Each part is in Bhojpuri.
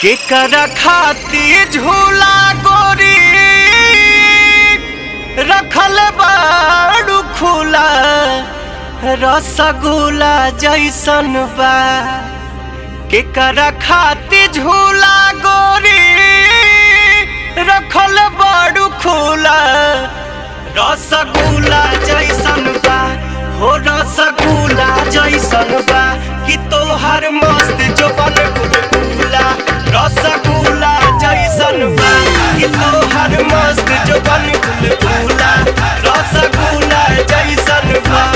केकरा खाती झूला गोरी रखल बाड़ू खुला रसगुल्ला जैसन बा केकरा खाती झूला गोरी रखल बाड़ू खुला रसगुल्ला जैसन बा हो रसगुल्ला जैसन बा कि तोहर मस्त जोबन गुलगुला रसगुल्ला जैसन बा कि तोहर मस्त जोबन गुलगुला रसगुल्ला जैसन बा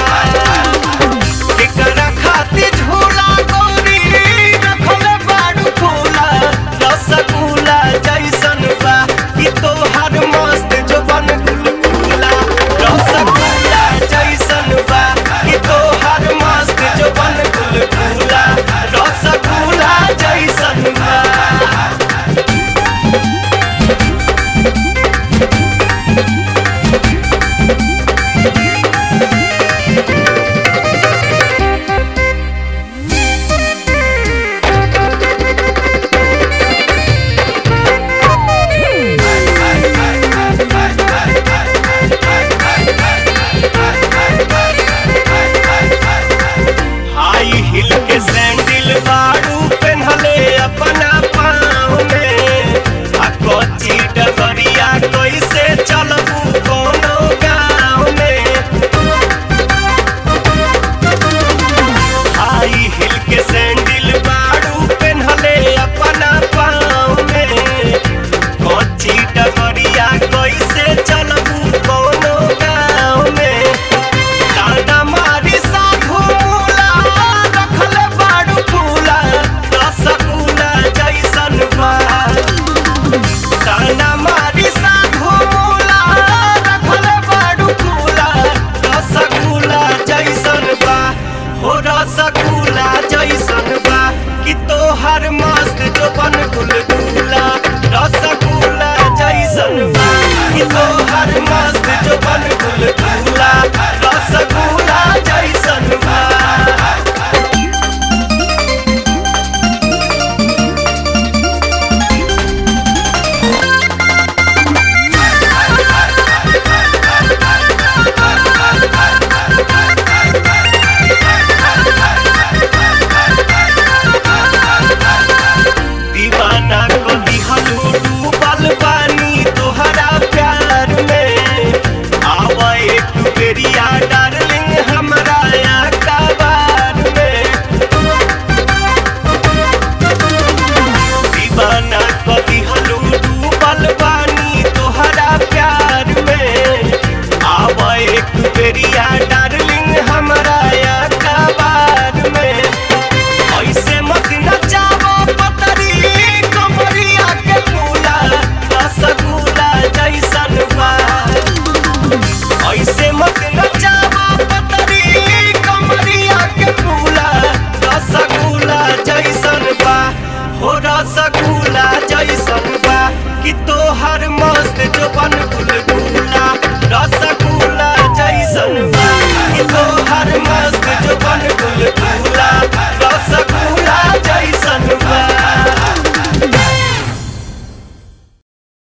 केकरा खातिर झूला गोरी रखल बाड़ू फूला रसगुल्ला जैसन बा कि तोहर मस्त जोबन गुलगुला रसगुल्ला जैसन बा कि तोहर मस्त जोबन गुलगुला रसगुल्ला जैसन बा हाई हिल के सैंडल बाड़ू पेन्हले अपना पाँव में आ कच्ची डगरिया कैसे चलबू कोनो गाँव में हाई हिल के सैंडल बाड़ू पेन्हले अपना पाँव में कच्ची डगरिया कैसे चलबू कोनो गाँव में डांडा मारी साधु मूला रखल बाड़ू फूला रसगुल्ला जैसन बा डांडा मारी साधु मूला रखल बाड़ू फूला रसगुल्ला जैसन बा हो रसगुल्ला जैसन बा कि तोहर